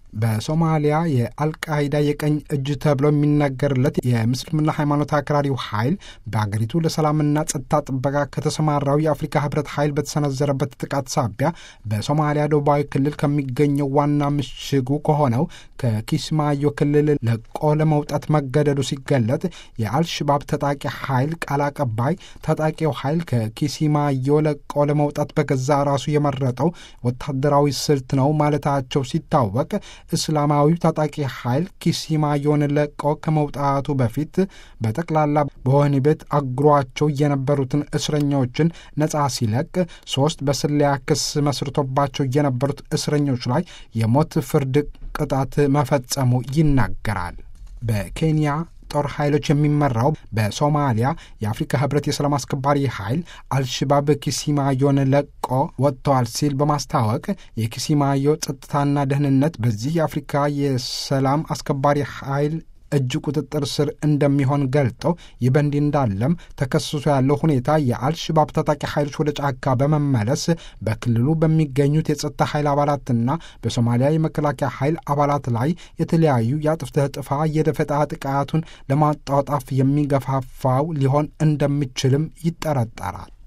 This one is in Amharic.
በሶማሊያ የአልቃይዳ የቀኝ እጅ ተብሎ የሚነገርለት የምስልምና ሃይማኖት አክራሪው ኃይል በአገሪቱ ለሰላምና ጸጥታ ጥበቃ ከተሰማራው የአፍሪካ ህብረት ኃይል በተሰነዘረበት ጥቃት ሳቢያ በሶማሊያ ደቡባዊ ክልል ከሚገኘው ዋና ምሽጉ ከሆነው ከኪስማዮ ክልል ለቆ ለመውጣት መገደዱ ሲገለጥ የአልሽባብ ታጣቂ ኃይል ቃል አቀባይ ታጣቂው ኃይል ከኪሲማዮ ለቆ ለመውጣት በገዛ ራሱ የመረጠው ወታደራዊ ስልት ነው ማለታቸው ሲታወቅ እስላማዊው ታጣቂ ኃይል ኪሲማዮን ለቆ ከመውጣቱ በፊት በጠቅላላ በወህኒ ቤት አጉሯቸው የነበሩትን እስረኞችን ነጻ ሲለቅ ሶስት በስለላ ክስ መስርቶባቸው የነበሩት እስረኞች ላይ የሞት ፍርድ ቅጣት መፈጸሙ ይናገራል። በኬንያ ጦር ኃይሎች የሚመራው በሶማሊያ የአፍሪካ ህብረት የሰላም አስከባሪ ኃይል አልሽባብ ኪሲማዮን ለቆ ወጥተዋል ሲል በማስታወቅ የኪሲማዮ ጸጥታና ደህንነት በዚህ የአፍሪካ የሰላም አስከባሪ ኃይል እጅ ቁጥጥር ስር እንደሚሆን ገልጠው ይህ በእንዲህ እንዳለም ተከስሶ ያለው ሁኔታ የአልሽባብ ታጣቂ ኃይሎች ወደ ጫካ በመመለስ በክልሉ በሚገኙት የጸጥታ ኃይል አባላትና በሶማሊያ የመከላከያ ኃይል አባላት ላይ የተለያዩ የአጥፍተህ ጥፋ የደፈጣ ጥቃቱን ለማጣጣፍ የሚገፋፋው ሊሆን እንደሚችልም ይጠረጠራል።